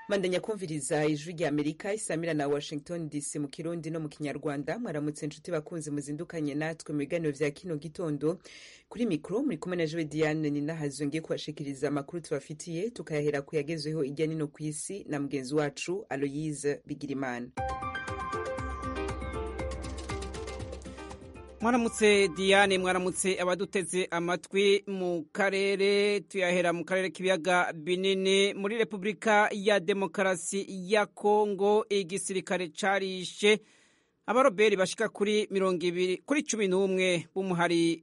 mandanya kumviriza ijwi rya amerika isamira na washington dc mu kirundi no mu kinyarwanda mwaramutse inshuti bakunzi muzindukanye natwe mu biganiro vya kino gitondo kuri mikro muri kumwe na jewe diane ninahazo ngiye kubashikiriza amakuru tubafitiye tukayahera ku yagezweho irya nino ku isi na mugenzi wacu aloyise bigirimana mwaramutse diane mwaramutse abaduteze amatwi mu karere tuyahera mu karere k'ibiyaga binini muri repubulika ya demokarasi ya kongo igisirikare carishe abaroberi bashika kuri mirongo ibiri kuri cumi n'umwe b'umuhari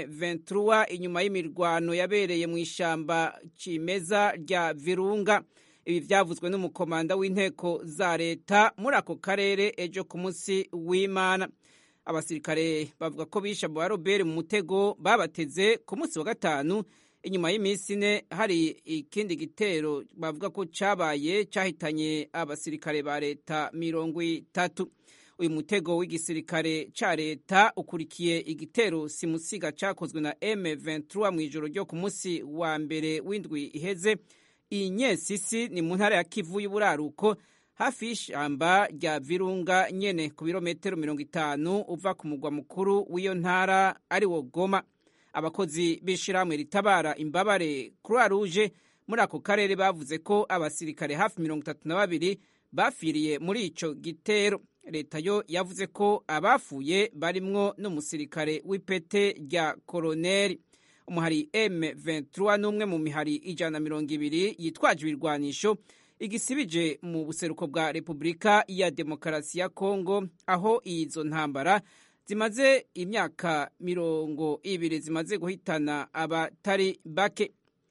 M23 inyuma y'imirwano yabereye mu ishamba cimeza rya Virunga ibi vyavuzwe n'umukomanda w'inteko za leta muri ako karere ejo ku munsi w'Imana abasirikare bavuga ko bishe abo baroberi mu mutego babateze ku munsi wa gatanu inyuma y'iminsi ine hari ikindi gitero bavuga ko cabaye cahitanye abasirikare ba leta mirongo itatu uyu mutego w'igisirikare ca leta ukurikiye igitero simusiga cakozwe na M23 mu ijoro ryo ku munsi wa mbere w'indwi iheze iyi nyesisi ni mu ntara ya Kivu y'uburaruko hafi y'ishamba rya Virunga nyene ku birometero mirongo itanu uva ku mugwa mukuru w'iyo ntara ari wo Goma abakozi b'ishirahamwe ritabara imbabare Croix Rouge muri ako karere bavuze ko abasirikare hafi mirongo itatu na babiri bafiriye muri ico gitero leta yo yavuze ko abafuye barimwo n'umusirikare w'ipete rya koroneri umuhari M23 n'umwe mu mihari ijana na mirongo ibiri yitwaje ibirwanisho igisibije mu buseruko bwa Repubulika ya Demokarasi ya Kongo aho izo ntambara zimaze imyaka mirongo ibiri zimaze guhitana abatari bake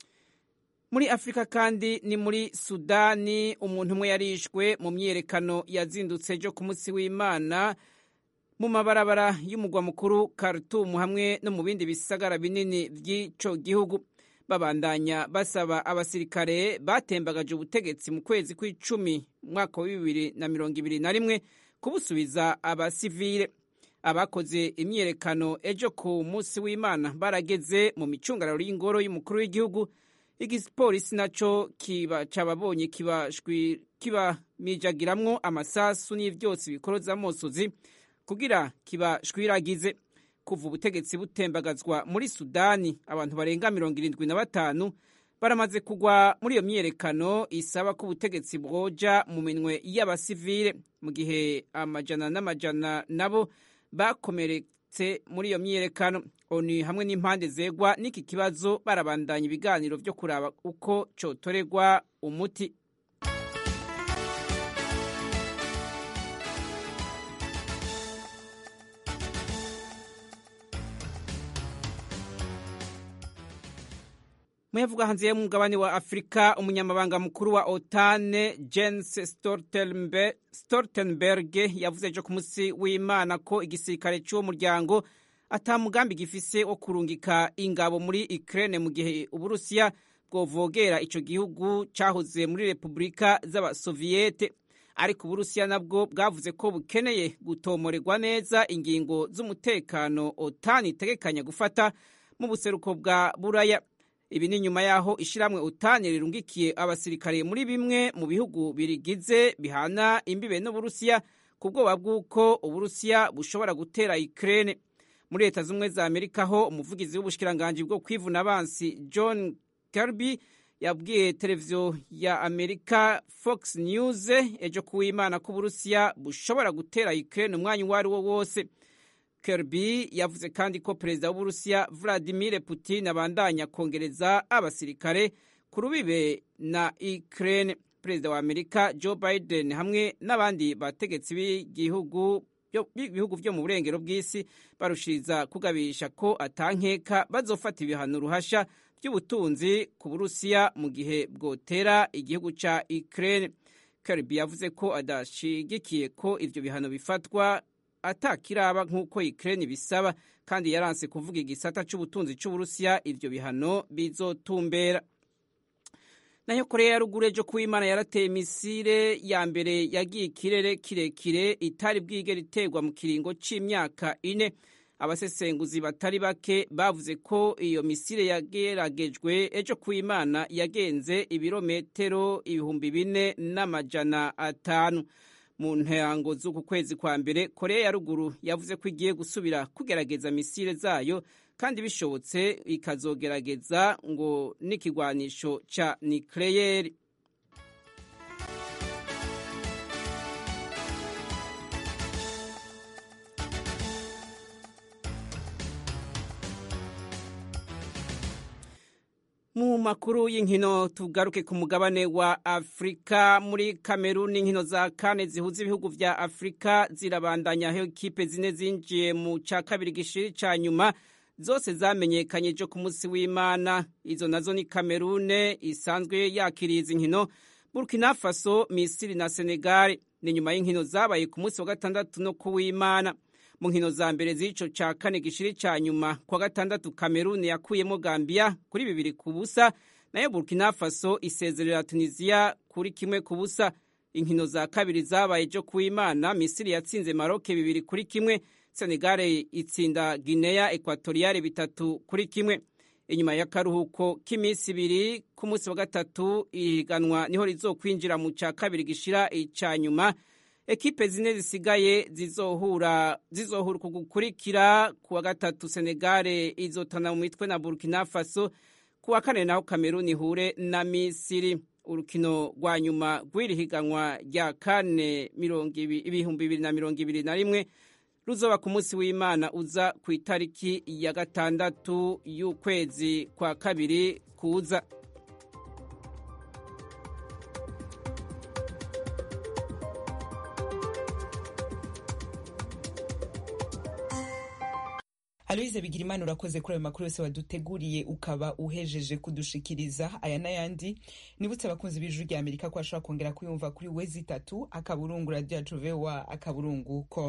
muri Afurika kandi ni muri Sudani umuntu umwe yarishwe mu myiyerekano yazindutse ejo ku munsi w'Imana mu mabarabara y'umugwa mukuru Khartoum hamwe no mu bindi bisagara binini by'ico gihugu babandanya basaba abasirikare batembagaje ubutegetsi mu kwezi kw'icumi mwaka wa bibiri na mirongo ibiri na rimwe kubusubiza abasivile abakoze imyiyerekano ejo ku munsi w'imana barageze mu micungararo y'ingoro y'umukuru w'igihugu igipolisi naco kiba cababonye kibamijagiramwo amasasu n'ivyotsi bikoroza amosozi kugira kibashwiragize kuva ubutegetsi butembagazwa muri sudani abantu barenga mirongo irindwi na batanu baramaze kugwa muri iyo myiyerekano isaba ko ubutegetsi bwoja mu minwe y'abasivile mu gihe amajana n'amajana nabo bakomeretse muri iyo myiyerekano oni hamwe n'impande zegwa n'iki kibazo barabandanya ibiganiro vyo kuraba uko cotoregwa umuti muyavuga hanze y'umugabane wa afurika umunyamabanga mukuru wa otane jens stoltenberg yavuze ejo ku munsi w'imana ko igisirikare cy'uwo muryango ata mugambi gifise wo kurungika ingabo muri ukraine mu gihe uburusiya bwovogera ico gihugu cahoze muri repubulika z'abasoviyete ariko uburusiya nabwo bwavuze ko bukeneye gutomorerwa neza ingingo z'umutekano otani itegekanya gufata mu buseruko bwa buraya ibi ni nyuma y'aho ishyirahamwe utani rirungikiye abasirikare muri bimwe mu bihugu birigize bihana imbibe n'uburusiya ku bwoba bw'uko uburusiya bushobora gutera ukraine muri leta z'ubumwe za amerika ho umuvugizi w'ubushikiranganji bwo kwivuna abansi john kirby yabwiye televiziyo ya amerika fox news ejo kuw'imana ko uburusiya bushobora gutera ukraine umwanya uwo ari wo wose Kirby yavuze kandi ko perezida w'uburusiya Vladimir Putin abandanya kongereza abasirikare ku rubibe na Ukraine. Perezida wa Amerika Joe Biden hamwe n'abandi bategetsi b'igihugu bihugu vyo mu burengero bw'isi barushiriza kugabisha ko atankeka bazofata ibihano ruhasha by'ubutunzi ku Burusiya mu gihe bwotera igihugu ca Ukraine. Kirby yavuze ko adashigikiye ko ivyo bihano bifatwa atakiraba nk'uko Ukraine bisaba kandi yaranse kuvuga igisata c'ubutunzi c'Uburusiya ivyo bihano bizotumbera nayo korea ya ruguru ejo kuw'imana yarateye misile ya mbere yagiye ikirere kirekire itari bwigera iterwa mu kiringo c'imyaka ine abasesenguzi batari bake bavuze ko iyo misile yageragejwe ejo ku imana yagenze ibirometero ibihumbi bine n'amajana atanu mu ntango z'uku kwezi kwa mbere korea ya ruguru yavuze ko igiye gusubira kugerageza misile zayo kandi bishobotse ikazogerageza ngo n'ikigwanisho ca nikleyeri mu makuru y'inkino tugaruke ku mugabane wa afurika muri kameruni inkino za kane zihuza ibihugu vya afurika zirabandanya aho ikipe zine zinjiye mu ca kabiri gishiri ca nyuma zose zamenyekanye ejo ku munsi w'imana izo nazo ni kamerune isanzwe yakiriye izi nkino burkina faso misiri na senegal ni nyuma y'inkino zabaye ku munsi wa gatandatu no ku w'imana mu nkino za mbere z'ico ca kane gishiri ca nyuma kwa gatandatu kameruni yakuyemo gambia kuri bibiri ku busa nayo burkina faso isezerera tunisiya kuri kimwe ku busa inkino za kabiri zabaye ejo ku w'imana misiri yatsinze maroke bibiri kuri kimwe senegale itsinda guinea ekwatoriyale bitatu kuri kimwe inyuma y'akaruhuko k'iminsi ibiri ku munsi wa gatatu ihiganwa niho rizokwinjira mu ca kabiri gishira ica nyuma ekipe zine zisigaye zizohura zizohura ku gukurikira ku wa gatatu senegale izotana mu mitwe na burkina faso ku wa kane naho kameruni ihure na misiri urukino rwa nyuma rw'iri higanwa rya kane ibihumbi bibiri na mirongo ibiri na rimwe ruzoba ku munsi w'imana uza ku itariki ya gatandatu y'ukwezi kwa kabiri kuza aloyize bigira imana urakoze kuri ayo makuru yose waduteguriye ukaba uhejeje kudushikiriza aya n'ayandi nibutse abakunzi b'ijuru rya amerika ko bashobora kongera kuyumva kuri wezi itatu akaburungu radiyo yacu vowa akaburungu com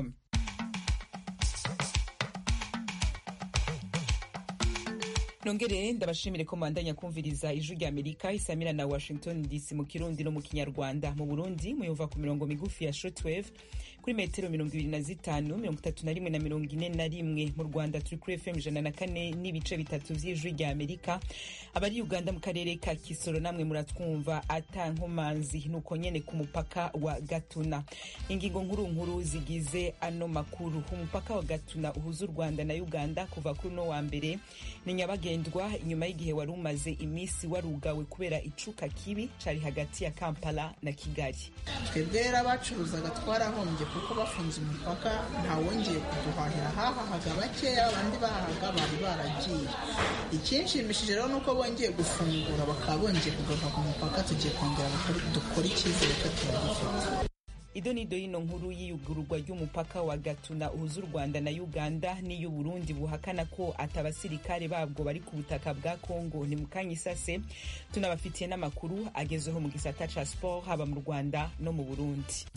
nongere ndabashimire ko mwandanya kumviriza ijwi rya amerika isamira na washington dc mu kirundi no mu kinyarwanda mu burundi muyumva ku mirongo migufi ya shortwave kuri metero mirongo ibiri na zitanu mirongo itatu na rimwe na mirongo ine na rimwe mu rwanda turi kuri fm ijana na kane n'ibice bitatu vy'ijwi rya amerika abari uganda mu karere ka kisoro namwe muratwumva ata nkomanzi nuko nyene ku mupaka wa gatuna ingingo nkuru nkuru zigize ano makuru umupaka wa gatuna uhuza u rwanda na uganda kuva kuri uno wa mbere ni nyabagendwa inyuma y'igihe wari umaze iminsi warugawe kubera icuka kibi cari hagati ya kampala na kigali twebwe rero abacuruzaga twarahombye kuko bafunze umupaka ntawongeye kuduhahira hahahaga bakeya abandi bahahaga bari baragiye ikinshimishije rero ni uko bongeye gufungura bakaba bongeye kugaruka ku mupaka tugiye kongera dukora icyizere ko turagifite ido ni ido y'ino nkuru y'iyugururwa ry'umupaka wa gatuna uhuza u rwanda na uganda n'iy'uburundi buhakana ko ati abasirikare babwo bari ku butaka bwa kongo ni mukanya isase tunabafitiye n'amakuru agezweho mu gisata ca sport haba mu rwanda no mu burundi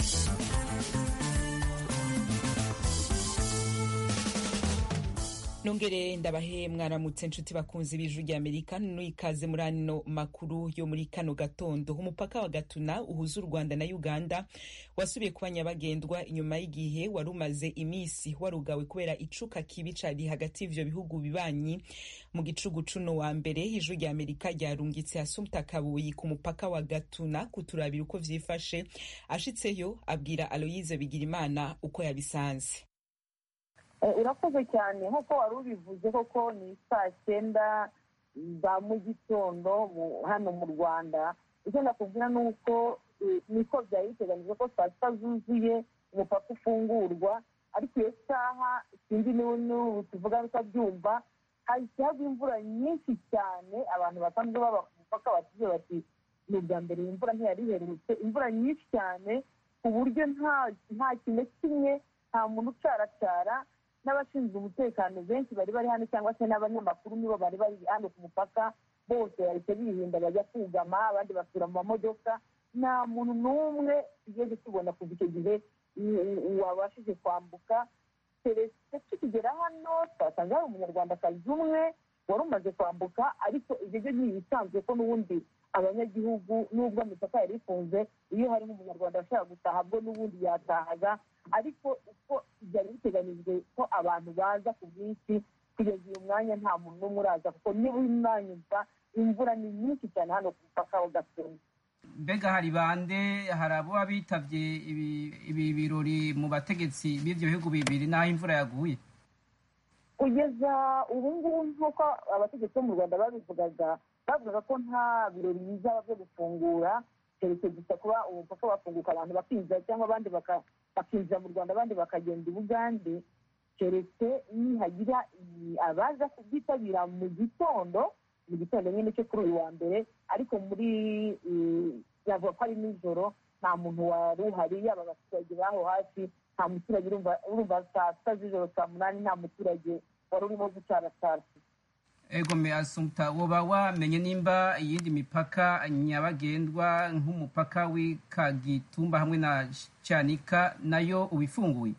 nongere ndabahe mwaramutse nshuti bakunzi b'ijuru rya amerika n'ikaze muri ano makuru yo muri kano gatondo umupaka wa gatuna uhuza u rwanda na uganda wasubiye kuba nyabagendwa inyuma y'igihe wari umaze iminsi warugawe kubera icuka kibi cari hagati y'ivyo bihugu bibanyi mu gicugu cuno wa mbere ijuru rya amerika ryarungitse hasumta kabuyi ku mupaka wa gatuna kuturabira uko vyifashe ashitseyo abwira aloyize bigirimana uko yabisanze urakoze cyane nk'uko wari ubivuze koko ni saa cyenda za mu gitondo hano mu rwanda icyo nakubwira ni uko niko byari biteganyijwe ko saa sita zuzuye umupaka ufungurwa ariko iyo saha sinzi n'ubu tuvuga bitabyumva hahise hagwa imvura nyinshi cyane abantu basanzwe baba ku mupaka batuze bati ni ubwa mbere iyi mvura ntiyari iherutse imvura nyinshi cyane ku buryo nta kintu kimwe nta muntu ucaracara n'abashinzwe umutekano benshi bari bari hano cyangwa se n'abanyamakuru nibo bari bari hano ku mupaka bose bahise birinda bajya kugama abandi basura mu mamodoka nta muntu n'umwe tugeze tubona kuva icyo gihe wabashije kwambuka keretse tukigera hano twasanze hari umunyarwandakazi umwe wari umaze kwambuka ariko ibyo byo ni ibisanzwe ko n'ubundi abanyagihugu n'ubwo imipaka yari ifunze iyo harimo umunyarwanda ashaka gutaha bwo n'ubundi yatahaga ariko uko byari biteganijwe ko abantu baza ku bwinshi kugeza uyu mwanya nta muntu n'umwe uraza kuko niba umwanyumva imvura ni nyinshi cyane hano ku mupaka wa gasenyi mbega hari bande hari abo bitabye ibi birori mu bategetsi b'ibyo bihugu bibiri n'aho imvura yaguye kugeza ubu ngubu nk'uko abategetsi bo mu rwanda babivugaga bavugaga ko nta birori bizaba byo gufungura keretse gusa kuba umupaka wafunguka abantu bakinjira cyangwa abandi bakinjira mu rwanda abandi bakagenda i bugande keretse nihagira abaza kubyitabira mu gitondo mu gitondo nyine cyo kuri uyu wa mbere ariko muri yavuga ko ari nijoro nta muntu wari uhari yaba abaturage b'aho hafi nta muturage urumva saa sita z'ijoro saa munani nta muturage wari urimo gucaracara ego me asumta woba wamenye nimba iyindi mipaka nyabagendwa nk'umupaka w'ikagitumba hamwe na cyanika nayo ubifunguye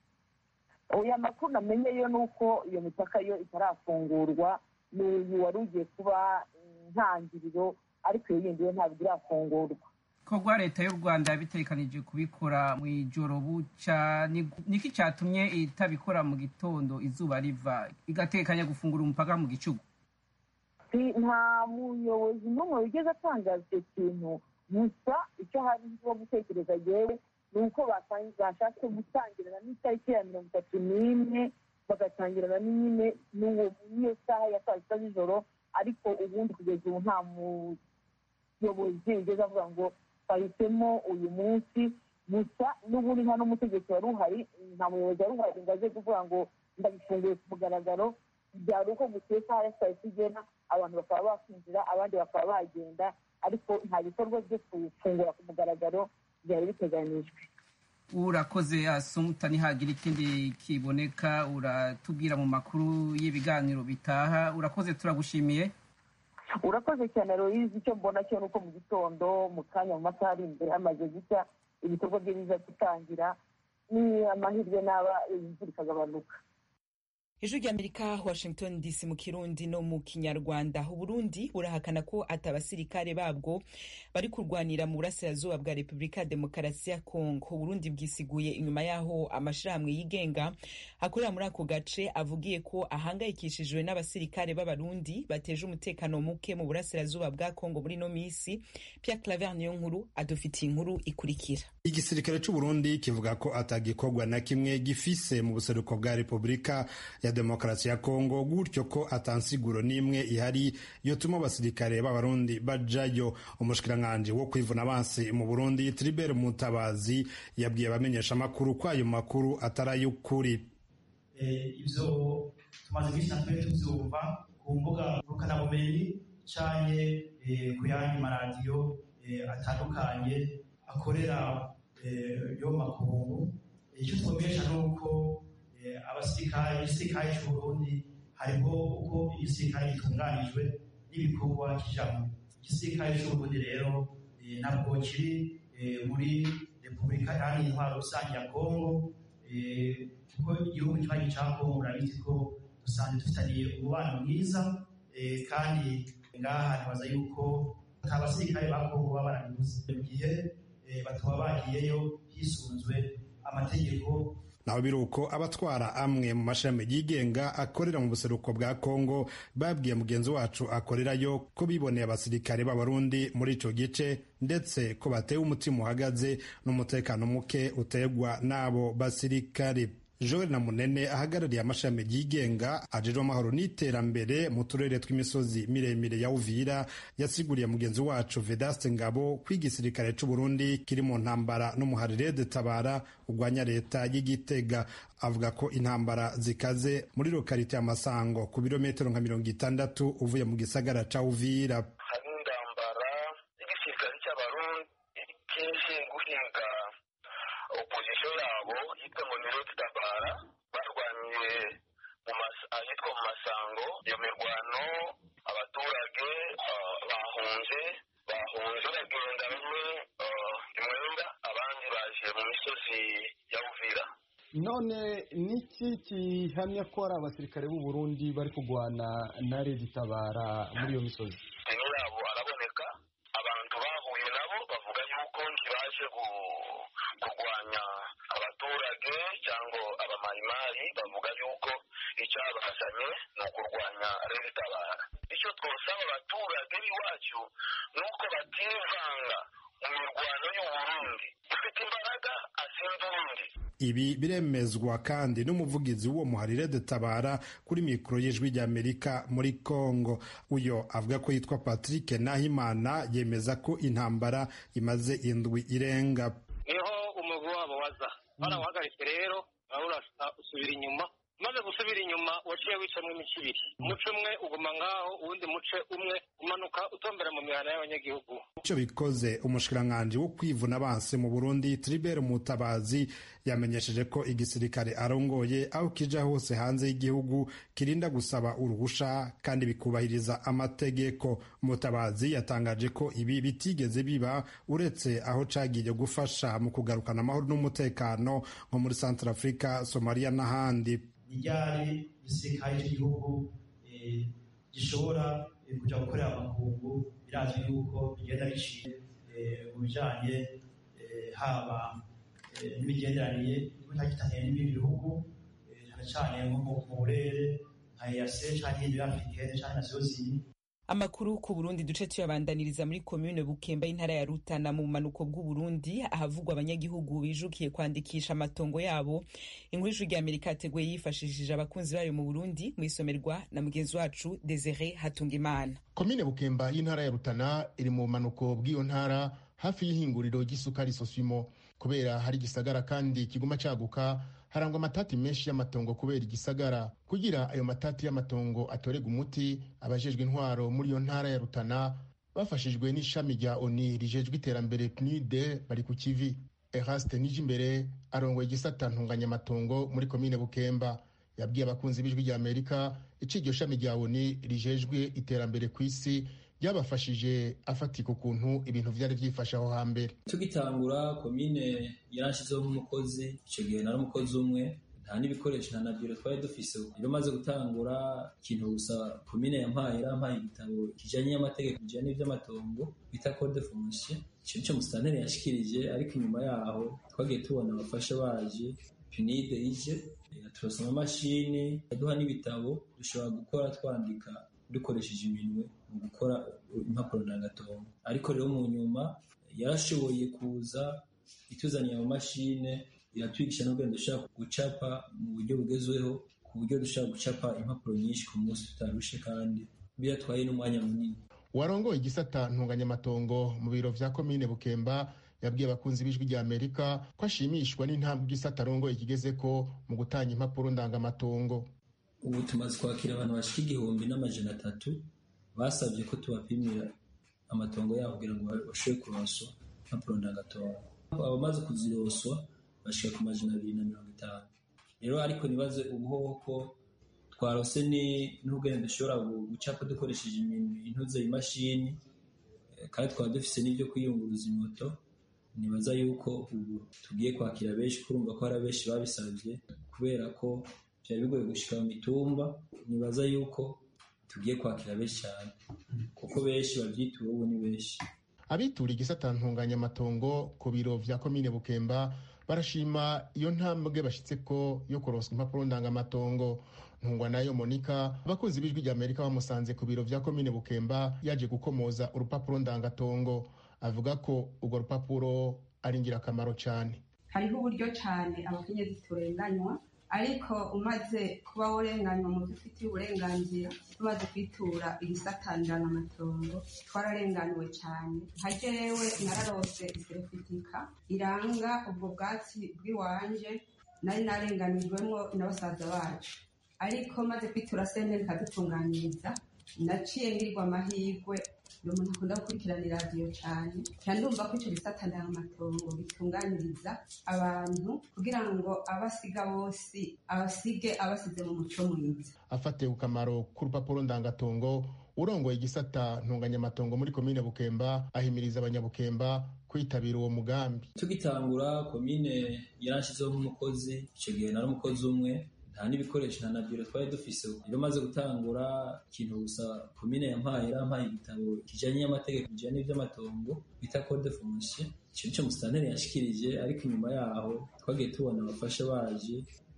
oya makuru namenye yo ni uko iyo mipaka yo itarafungurwa ni uyu wari ugiye kuba intangiriro ariko iyo yindi yo ntabwo irafungurwa korwa leta y'u rwanda yabitekanije kubikora mu ijoro buca niki cyatumye itabikora mu gitondo izuba riva igatekanya gufungura umupaka mu gicugu nta muyobozi n'umwe wigeze atangaza icyo kintu gusa icyo hari nko gutekereza yewe ni uko bashatse gutangirana n'itariki ya mirongo itatu n'imwe bagatangirana nyine n'iyo saha ya saa sita z'ijoro ariko ubundi kugeza ubu nta muyobozi ugeze avuga ngo twahisemo uyu munsi gusa n'ubundi nta n'umutegetsi wari uhari nta muyobozi wari uhari ngo aze kuvuga ngo ndabifunguye ku mugaragaro byari uko gusa iyo saha ya saa sita igena abantu bakaba bakwinjira abandi bakaba bagenda ariko nta bikorwa byo gufungura ku mugaragaro byari biteganyijwe urakoze asumuta ntihagira ikindi kiboneka uratubwira mu makuru y'ibiganiro bitaha urakoze turagushimiye urakoze cyane royizi icyo mbona cyo ni uko mu gitondo mu kanya mu masaha ari imbere hamaze gucya ibikorwa bye biza gutangira ni amahirwe n'aba imvura ikagabanuka ijwi ry'amerika washington dc mu kirundi no mu kinyarwanda uburundi burahakana ko ati abasirikare babwo bari kurwanira mu burasirazuba bwa repubulika ya demokarasi ya kongo uburundi bwisiguye inyuma y'aho amashirahamwe yigenga akorera muri ako gace avugiye ko ahangayikishijwe n'abasirikare b'abarundi bateje umutekano muke mu burasirazuba bwa kongo muri ino minsi pierre claver niyo nkuru adufitiye inkuru ikurikira igisirikare c'uburundi kivuga ko atagikorwa na kimwe gifise mu buseruko bwa repubulika ya demokarasi ya kongo gutyo ko atansiguro n'imwe ihari yotuma abasirikare b'abarundi bajayo umushikiranganji wo kwivuna abansi mu burundi tribert mutabazi yabwiye abamenyesha amakuru ko ayo makuru atari ay'ukuri ivyo tumaze iminsi natwe tuvyumva ku mbuga ngurukanabumenyi canke ku yandi maradiyo atandukanye akorera yo makungu icyo twumesha ni uko abasirikare igisirikare cy'uburundi hariho uko igisirikare gitunganijwe n'ibikorwa kijamo igisirikare cy'uburundi rero ntabwo kiri muri repubulika iharanira intwaro rusange ya kongo kuko igihugu kibanyi cya kongo murabizi ko dusanzwe dufitaniye umubano mwiza kandi ngaha ntibaza yuko nta basirikare ba kongo baba barabibuze mu gihe bataba bagiyeyo hisunzwe amategeko naho biri uko abatwara amwe mu mashami yigenga akorera mu buseruko bwa kongo babwiye mugenzi wacu akorerayo ko biboneye abasirikare b'abarundi muri ico gice ndetse ko batewe umutima uhagaze n'umutekano muke utegwa n'abo basirikare joel na munene ahagarariye amashami yigenga ajejwe amahoro n'iterambere mu turere tw'imisozi miremire ya uvira yasiguriye mugenzi wacu vedaste ngabo ko igisirikare c'uburundi kiri mu ntambara n'umuharire de tabara urwanya leta y'igitega avuga ko intambara zikaze muri lokalite ya masango ku birometero nka mirongo itandatu uvuye mu gisagara ca uvira hari intambara y'igisirikare cy'abarundi kije guhinga opozisiyo yabo yitwa ngo ni rodi tabara barwaniye ahitwa mu masango iyo mirwano abaturage bahunze bahunze bagenda bamwe imwenda abandi baje mu misozi ya uvira none niki gihamya ko ari abasirikare b'u Burundi bari kurwana na redi tabara muri iyo misozi deni yabo araboneka abantu bahuye nabo bavuga yuko ntibaje kurwanya abaturage cyangwa mayimayi bavuga yuko icyabazanye ni ukurwanya regitabara icyo twosaba abaturage b'iwacu ni uko bativanga mu mirwano y'uburundi ufite imbaraga asinda urundi ibi biremezwa kandi n'umuvugizi w'uwo muharire dutabara kuri mikoro y'ijwi ry'amerika muri congo uyo avuga ko yitwa patrick nahimana yemeza ko intambara imaze indwi irenga niho umugwi wabo waza barawuhagaritse rero usubira inyuma maze gusubira inyuma waciye wicamwo imice ibiri umuce umwe uguma ngaho uwundi muce umwe umanuka utombera mu mihana y'abanyagihugu icyo bikoze umushikiranganji wo kwivuna abansi mu burundi tribert mutabazi yamenyesheje ko igisirikare arongoye aho kija hose hanze y'igihugu kirinda gusaba uruhusha kandi bikubahiriza amategeko mutabazi yatangaje ko ibi bitigeze biba uretse aho cagiye gufasha mu kugarukana amahoro n'umutekano nko muri centre africa somalia n'ahandi ryari igisirikare cy'igihugu gishobora kujya gukorera amakungu birazwi yuko bigenda biciye mu bijyanye haba n'imigenderanire y'ubutagitaniye n'ibindi bihugu cyane cyane nko mu burere nka eyase cyangwa ibindi afurikene cyangwa na zozini amakuru ku burundi duce tuyabandaniriza muri komine bukemba y'intara ya rutana mu bumanuko bw'uburundi ahavugwa abanyagihugu bijukiye kwandikisha amatongo yabo inkuru y'ijwi ry'amerika yateguye yifashishije abakunzi bayo mu burundi mu isomerwa na mugenzi wacu desire hatungimana komine bukemba y'intara ya rutana iri mu bumanuko bw'iyo ntara hafi y'ihinguriro ry'isukari sosimo kubera hari igisagara kandi kiguma caguka harangwa amatati menshi y'amatongo kubera igisagara kugira ayo matati y'amatongo atorega umuti abajejwe intwaro muri iyo ntara ya rutana bafashijwe n'ishami rya oni rijejwe iterambere pnide bari ku kivi eraste nijimbere arongoye igisata ntunganyamatongo muri komine bukemba yabwiye abakunzi b'ijwi rya amerika ico iryo shami rya oni rijejwe iterambere ku isi ryabafashije afatika ukuntu ibintu vyari vyifashe aho hambere tugitangura komine yaranshizeho nk'umukozi icyo gihe nari umukozi umwe nta n'ibikoresho nta na biro twari dufise rero maze gutangura ikintu gusa komine yampaye yarampaye igitabo kijanye n'amategeko bijanye n'ivy'amatongo bita code foncier ico nico musitanteri yashikirije ariko inyuma yaho twagiye tubona abafasha baje pinide ije turasa amamashini aduha n'ibitabo dushobora gukora twandika dukoresheje iminwe mu gukora impapuro ndangatongo ariko rero mu nyuma yarashoboye kuza ituzaniye amamashine iratwigisha n'ubwenge dushobora gucapa mu buryo bugezweho ku buryo dushobora gucapa impapuro nyinshi ku munsi tutarushe kandi biratwaye n'umwanya munini warongoye igisata ntunganyamatongo mu biro vya komine bukemba yabwiye abakunzi b'ijwi rya amerika ko ashimishwa n'intambwe igisata arongoye kigezeko mu gutanga impapuro ndangamatongo ubu tumaze kwakira abantu bashika igihumbi n'amajana atatu basabye ko tubapimira amatongo yabo kugira ngo bashobore kuronswa impapuro ndangatongo abamaze kuziroswa bashika ku majana abiri na mirongo itanu rero ariko nibaze ubuhoho ko twarose n'ubwenge dushobora gucapa dukoresheje intuze imashini kandi twaba dufise n'ibyo kwiyunguruza imoto nibaza yuko ubu tugiye kwakira benshi kurumva ko hari abenshi babisabye kubera ko byari bigoye gushika mu mitumba nibaza yuko tugiye kwakira benshi cyane kuko benshi babyitura ubu ni benshi abitura igisata ntunganyamatongo ku biro vya komine bukemba barashima iyo ntambwe bashitse ko yo kuronswa impapuro ndangamatongo ntungwa nayo monika abakunzi b'ijwi rya amerika bamusanze ku biro vya komine bukemba yaje gukomoza urupapuro ndangatongo avuga ko urwo rupapuro ari ingirakamaro cyane hariho uburyo cyane abakenyezi turenganywa ariko umaze kuba urenganywa mu byo ufitiye uburenganzira tumaze kwitura ibisatanirana amatongo twararenganiwe cyane nka jewe nararose iserefitika iranga ubwo bwatsi bw'iwanje nari narenganijwemo na basaza bacu ariko maze kwitura sentare ikadutunganyiriza naciye ngirwa amahirwe ni umuntu akunda gukurikirana iradiyo cyane cyane ndumva ko icyo gisata ndangamatongo bitunganiriza abantu kugira ngo abasiga bose abasige abasize mu muco mwiza afatiye ku kamaro k'urupapuro ndangatongo urongoye igisata ntunganyamatongo muri komine bukemba ahimiriza abanyabukemba kwitabira uwo mugambi tugitangura komine yaranshizeho nk'umukozi icyo gihe nari umukozi umwe nta n'ibikoresho nta na biro twari dufise rero maze gutangura ikintu gusa komine yampaye yarampaye igitabo kijanye n'amategeko bijanye n'ivy'amatongo bita code foncier ico nico musitanteri yashikirije ariko inyuma yaho twagiye tubona abafasha baje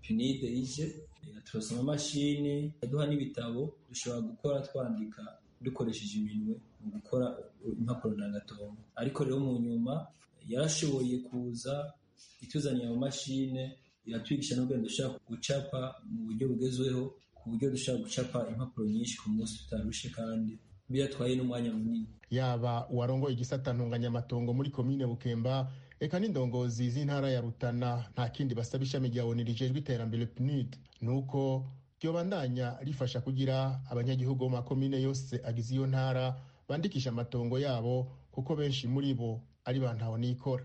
pinide ije turasoma amamashini aduha n'ibitabo dushobora gukora twandika dukoresheje iminwe mu gukora impapuro ndangatongo ariko rero mu nyuma yarashoboye kuza ituzaniye amamashine iratwigisha n'ubwenge dushobora gucapa mu buryo bugezweho ku buryo dushobora gucapa impapuro nyinshi ku munsi tutarushe kandi biratwaye n'umwanya munini yaba uwarongoye igisata ntunganyamatongo muri komine bukemba eka n'indongozi z'intara ya rutana nta kindi basaba ishami rya oni rijejwe iterambere pnud ni uko ryobandanya rifasha kugira abanyagihugu mu makomine yose agize iyo ntara bandikisha amatongo yabo kuko benshi muri bo ari ba ntaho nikora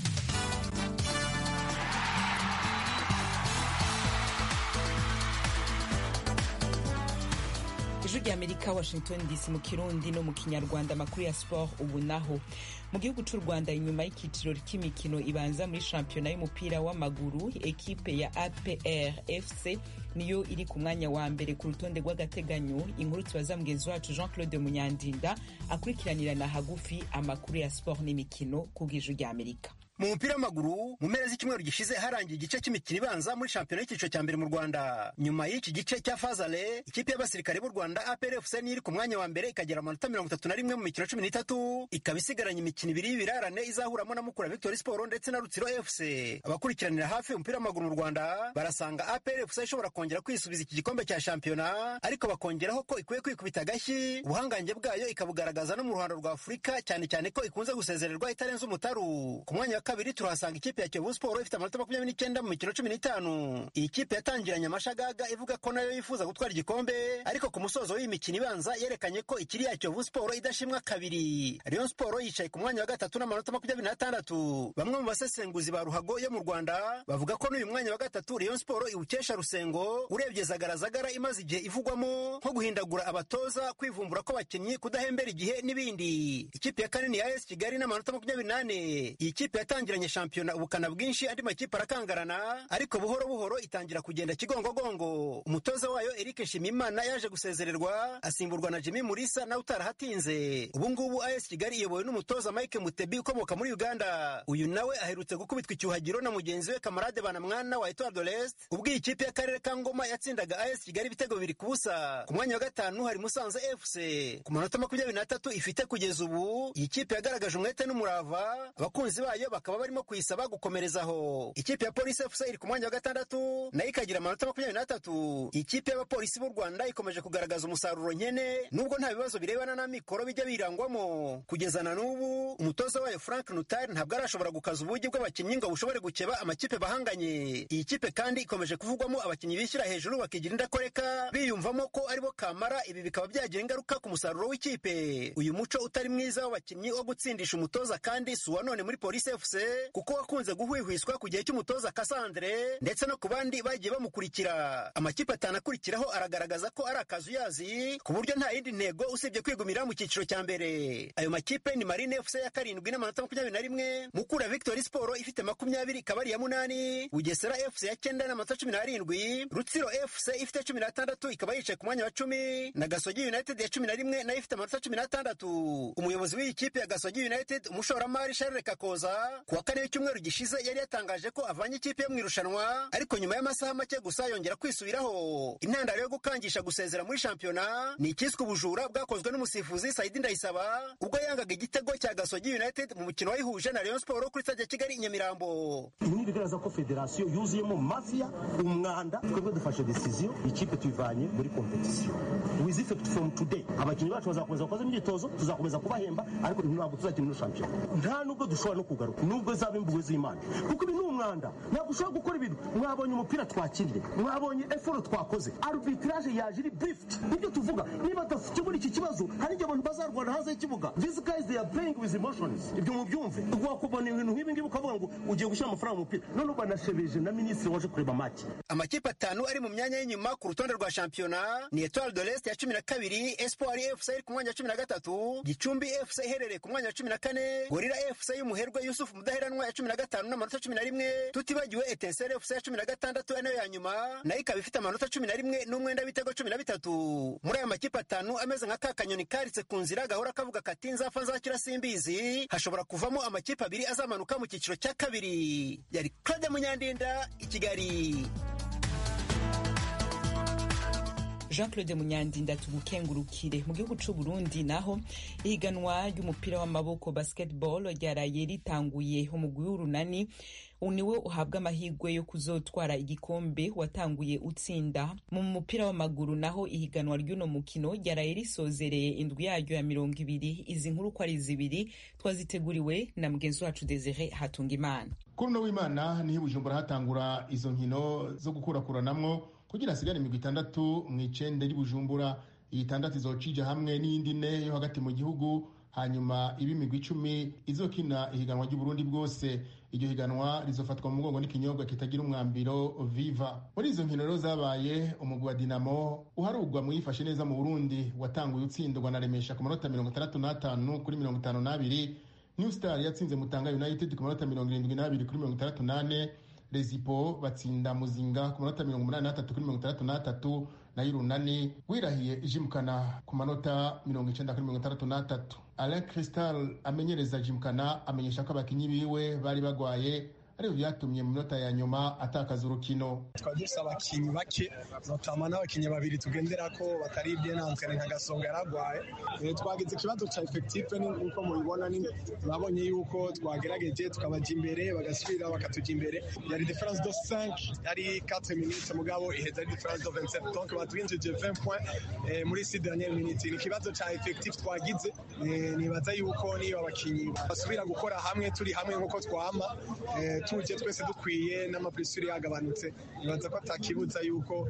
ijwi rya amerika washington dc mu kirundi no mu kinyarwanda amakuru ya sport ubu naho mu gihugu cy'u rwanda inyuma y'ikiciro cy'imikino ibanza muri shampiyona y'umupira w'amaguru ekipe ya apr fc niyo iri ku mwanya wa mbere ku rutonde rw'agateganyo inkuru tubaza mugenzi wacu jean claude munyandinda akurikiranirana hagufi amakuru ya sport n'imikino ku bw'ijwi rya amerika mu mupira w'amaguru mu mpera z'icyumweru gishize harangiye igice cy'imikino ibanza muri shampiyona y'icyiciro cya mbere mu rwanda nyuma y'iki gice cya fazale ikipe y'abasirikare b'u rwanda aprfc niyo iri ku mwanya wa mbere ikagera amanota mirongo itatu na rimwe mu mikino cumi n'itatu ikaba isigaranye imikino ibiri y'ibirarane izahuramo na mukura victory sport ndetse na rutsiro fc abakurikiranira hafi umupira w'amaguru mu rwanda barasanga aprfc ishobora kongera kwisubiza iki gikombe cya shampiyona ariko bakongeraho ko ikwiye kwikubita agashyi ubuhangange bwayo ikabugaragaza no mu ruhando rwa afurika cyane cyane ko ikunze gusezererwa itarenze umutaru ku mwanya kabiri turahasanga ikipe ya Kiyovu Sport ifite amanota makumyabiri n'icyenda mu mikino cumi n'itanu iyi kipe yatangiranye amashagaga ivuga ko nayo yifuza gutwara igikombe ariko ku musozo w'iyi mikino ibanza yerekanye ko ikiri ya Kiyovu Sport idashimwa kabiri Rayon Sport yicaye ku mwanya wa gatatu n'amanota makumyabiri n'atandatu bamwe mu basesenguzi ba ruhago yo mu Rwanda bavuga ko n'uyu mwanya wa gatatu Rayon Sport iwukesha Rusengo urebye zagaragara imaze igihe ivugwamo nko guhindagura abatoza kwivumbura ko bakinnyi kudahembera igihe n'ibindi ikipe ya kane ni AS Kigali n'amanota makumyabiri n'ane iyi kipe yatangiranye shampiyona ubukana bwinshi andi makipe arakangarana ariko buhoro buhoro itangira kugenda kigongogongo umutoza wayo Eric Nshimiyimana yaje gusezererwa asimburwa na Jimmy Mulisa nawe utarahatinze ubu ngubu AS Kigali iyobowe n'umutoza Mike Mutebi ukomoka muri Uganda uyu nawe aherutse gukubitwa icyuhagiro na mugenzi we Kamarade Banamwana wa Etoile de l'Est ubwo iyi kipe y'akarere ka Ngoma yatsindaga AS Kigali ibitego bibiri ku busa ku mwanya wa gatanu hari Musanze FC ku manota makumyabiri n'atatu ifite kugeza ubu iyi kipe yagaragaje umwete n'umurava abakunzi bayo bakaba barimo kuyisaba gukomerezaho ikipe ya polisi fc iri ku mwanya wa gatandatu nayo ikagira amanota makumyabiri n'atatu ikipe y'abapolisi b'u rwanda ikomeje kugaragaza umusaruro nkene nubwo nta bibazo birebana n'amikoro bijya birangwamo kugeza na n'ubu umutoza wayo frank nutari ntabwo arashobora gukaza ubugi bw'abakinnyi ngo bushobore gukeba amakipe bahanganye iyi kipe kandi ikomeje kuvugwamo abakinnyi bishyira hejuru bakigira indakoreka biyumvamo ko aribo kamara ibi bikaba byagira ingaruka ku musaruro w'ikipe uyu muco utari mwiza w'abakinnyi wo gutsindisha umutoza kandi si uwa none muri polisi fc kuko wakunze guhwihwiswa ku gihe cy'umutoza Cassandre ndetse no ku bandi bagiye bamukurikira amakipe atanu akurikiraho aragaragaza ko ari akazuyazi ku buryo nta yindi ntego usibye kwigumira mu cyiciro cya mbere ayo makipe ni Marine FC ya karindwi n'amanota makumyabiri na rimwe Mukura Victory Sport ifite makumyabiri ikaba ari iya munani Bugesera FC ya cyenda n'amanota cumi n'arindwi Rutsiro FC ifite cumi n'atandatu ikaba yicaye ku mwanya wa cumi na Gasogi United ya cumi na rimwe nayo ifite amanota cumi n'atandatu umuyobozi w'iyi kipe ya Gasogi United umushoramari Charles Kakoza ku wa kane w'icyumweru gishize yari yatangaje ko avanye ikipe yo mu irushanwa ariko nyuma y'amasaha make gusa yongera kwisubiraho intandaro yo gukangisha gusezera muri shampiyona ni ikiswe ubujura bwakozwe n'umusifuzi Saidi Ndayisaba ubwo yangaga igitego cya Gasogi United mu mukino wayihuje na Rayon Sport kuri stade ya Kigali i Nyamirambo ibi ni bigaragaza ko federasiyo yuzuyemo mafiya umwanda twebwe dufashe decision ikipe tuyivanye muri competition with effect from today abakinnyi bacu bazakomeza gukoza imyitozo tuzakomeza kubahemba ariko ntabwo tuzakina ino shampiyona nta nubwo dushobora no kugaruka nubwo zaba imbuwe z'imana kuko ibi ni umwanda ntabwo ushobora gukora ibintu mwabonye umupira twakiriye mwabonye eforo twakoze arbitrage yaje iri bifuti nibyo tuvuga niba tudakemura iki kibazo hari igihe abantu bazarwana hanze y'ikibuga these guys they are playing with emotions ibyo mubyumve wakubona ibintu nk'ibi ngibi ukavuga ngo ugiye gushyira amafaranga mu mupira none banashebeje na minisitiri waje kureba make amakipe atanu ari mu myanya y'inyuma ku rutonde rwa shampiyona ni etoile de l'est ya cumi na kabiri espoir fc iri ku mwanya wa cumi na gatatu gicumbi fc iherereye ku mwanya wa cumi na kane gorira fc y'umuherwe yusufu mudaheranwa ya cumi na gatanu n'amanota cumi na rimwe tutibagiwe etenseri fc ya cumi na gatandatu nayo ya nyuma nayo ikaba ifite amanota cumi na rimwe n'umwenda w'ibitego cumi na bitatu muri aya makipe atanu ameze nka ka kanyoni karitse ku nzira gahora kavuga kati nzapfa nzakira simbizi hashobora kuvamo amakipe abiri azamanuka mu cyiciro cya kabiri yari claude munyandinda i kigali jean claude munyandinda tugukengurukire mu gihugu c'u burundi naho ihiganwa ry'umupira w'amaboko basketball ryaraye ritanguye umugwi w'urunani niwe uhabwa amahirwe yo kuzotwara igikombe watanguye utsinda mu mupira w'amaguru naho ihiganwa ry'uno mukino ryaraye risozereye indwi yaryo ya mirongo ibiri izi nkuru ko ari zibiri twaziteguriwe na mugenzi wacu desire hatungimana kuri uno w'imana niho i bujumbura hatangura izo nkino zo gukurakuranamwo kugira hasigare imigwi itandatu mu icende ry'ibujumbura iyi itandatu izocija hamwe n'iyindi ine yo hagati mu gihugu hanyuma iba imigwi icumi izokina ihiganwa ry'uburundi bwose iryo higanwa rizofatwa mu mugongo n'ikinyobwa kitagira umwambiro viva muri izo nkino rero zabaye umugwi wa dinamo uharugwa mu yifashe neza mu burundi watanguye utsindwa na remesha ku manota mirongo itandatu n'atanu kuri mirongo itanu n'abiri new star yatsinze mutanga united ku manota mirongo irindwi n'abiri kuri mirongo itandatu n'ane rezipo batsinda muzinga ku manota mirongo umunani n'atatu kuri mirongo itandatu n'atatu nayo urunani wirahiye ijimukana ku manota mirongo icenda kuri mirongo itandatu n'atatu alain cristal amenyereza jimukana amenyesha ko abakinyi biwe bari bagwaye aribyo byatumye mu minota ya nyuma atakaza urukino twari dufite abakinnyi bake notama n'abakinnyi babiri tugendera ko batari byenanzwe nka gasonga yaragwaye twagize ikibazo cya efekitife nk'uko mubibona mwabonye yuko twagerageje tukabajya imbere bagasubira bakatujya imbere yari diferanse do 5 yari 4 minutes mugabo iheza ari diferanse do 27 donc batwinjije 20 point muri si dernière minute ni ikibazo cya efekitife twagize nibaza yuko niyo abakinnyi basubira gukora hamwe turi hamwe nk'uko twama tuje twese dukwiye n'amapurisuri yagabanutse nibaza ko atakibuza yuko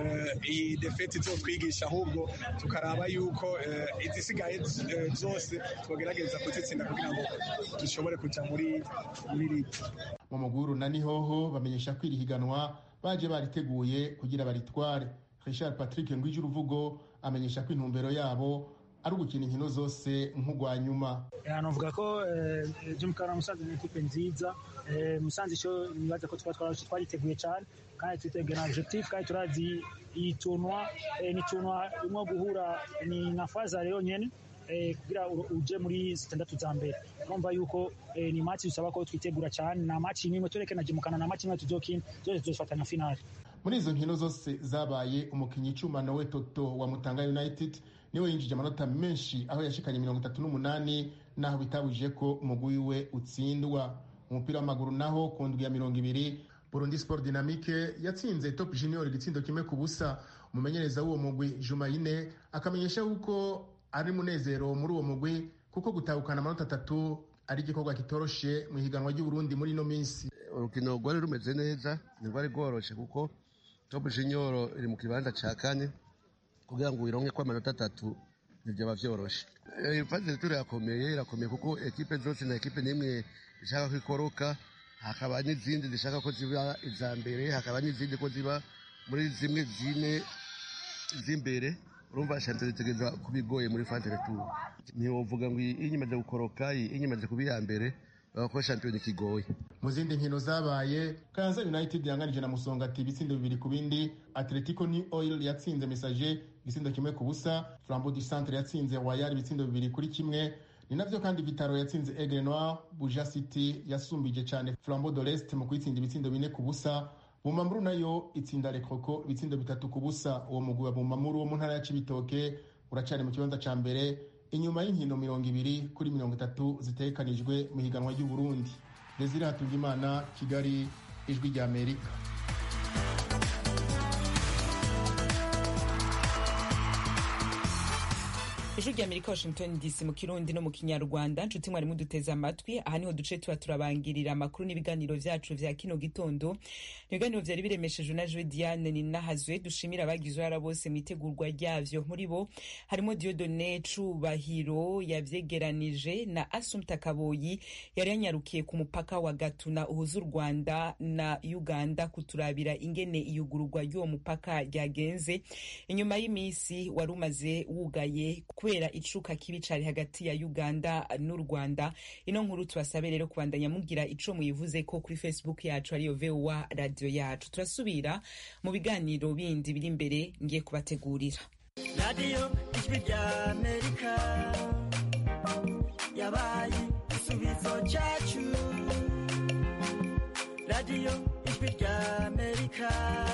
iyi defeti izotwigisha ahubwo tukaraba yuko izisigaye zose twagerageza kuzitsinda kugira ngo dushobore kujya muri muri ligi mu muguru na nihoho bamenyesha ko iri higanwa baje bariteguye kugira baritware richard patrick ngwije uruvugo amenyesha ko intumbero yabo ari ugukina inkino zose nk'ugwa nyuma navuga ko jimukara musanze ni ikipe nziza musanze icyo nibaza ko twariteguye cyane kandi twiteguye na objectif kandi turazi iyi tunwa ni tunwa irimo guhura ni na faza yonyine kugira uje muri zitandatu za mbere urumva yuko ni match bisaba ko twitegura cyane na match imwe tureke na jimukana na match imwe tuzokina zose tuzofatanya finale muri izo nkino zose zabaye umukinnyi icuma nowe toto wa mutanga united niwe yinjije amanota menshi aho yashikanye mirongo itatu n'umunani naho bitabujije ko umugwi we utsindwa umupira w'amaguru naho ku ndwi ya mirongo ibiri burundi sport dynamique yatsinze top junior igitsindo kimwe ku busa umumenyereza w'uwo mugwi jumayine akamenyesha yuko ari munezero muri uwo mugwi kuko gutahukana amanota atatu ari igikorwa kitoroshe mu ihiganwa ry'uburundi muri ino minsi urukino rwari rumeze neza ntirwari rworoshe kuko top junior iri mu kibanza ca kane kugira ngo wironke ko amanota atatu ntibyaba vyoroshe ifaze turi irakomeye irakomeye kuko ekipe zose na ekipe n'imwe ishaka ko ikoroka hakaba n'izindi zishaka ko ziba iza mbere hakaba n'izindi ko ziba muri zimwe zine z'imbere urumva shampiyona itegereza kuba igoye muri fantere turu ntiwovuga ngo iyi imaze gukoroka iyi imaze kuba iya mbere ko shampiyona ikigoye mu zindi nkino zabaye kayanza united yanganije na musongati ibitsindo bibiri ku bindi atletico new oil yatsinze message igitsindo kimwe ku busa flambo du centre yatsinze wayari ibitsindo bibiri kuri kimwe ni navyo kandi vitaro yatsinze aigle noir buja city yasumbije cyane flambo de l'est mu kuyitsinda ibitsindo bine ku busa bumamuru nayo itsinda rekroko ibitsindo bitatu ku busa uwo mugwi wa bumamuru wo mu ntara ya cibitoke uracari mu kibanza ca mbere inyuma y'inkino mirongo ibiri kuri mirongo itatu zitegekanijwe mu higanwa ry'uburundi desire hatungimana kigali ijwi rya amerika ijwi rya amerika washington dc mu kirundi no mu kinyarwanda nshuti mwari muduteze amatwi aha niho duce tuba turabangirira amakuru n'ibiganiro vyacu vya kino gitondo ibiganiro vyari biremeshejwe na jwe diane ninahazwe dushimira abagize uruhara bose mu itegurwa ryavyo muri bo harimo diodone cubahiro yavyegeranije na asumta kaboyi yari yanyarukiye ku mupaka wa gatuna uhuza u rwanda na uganda kuturabira ingene iyugururwa ry'uwo mupaka ryagenze inyuma y'imisi wari umaze wugaye kubera icuka kibi cari hagati ya uganda n'u rwanda ino nkuru tubasabe rero kubandanya mugira ico muyivuze ko kuri facebook yacu ariyo voa radio yacu turasubira mu biganiro bindi biri imbere ngiye kubategurira radiyo ijwi rya amerika yabaye igisubizo cyacu radiyo ijwi rya amerika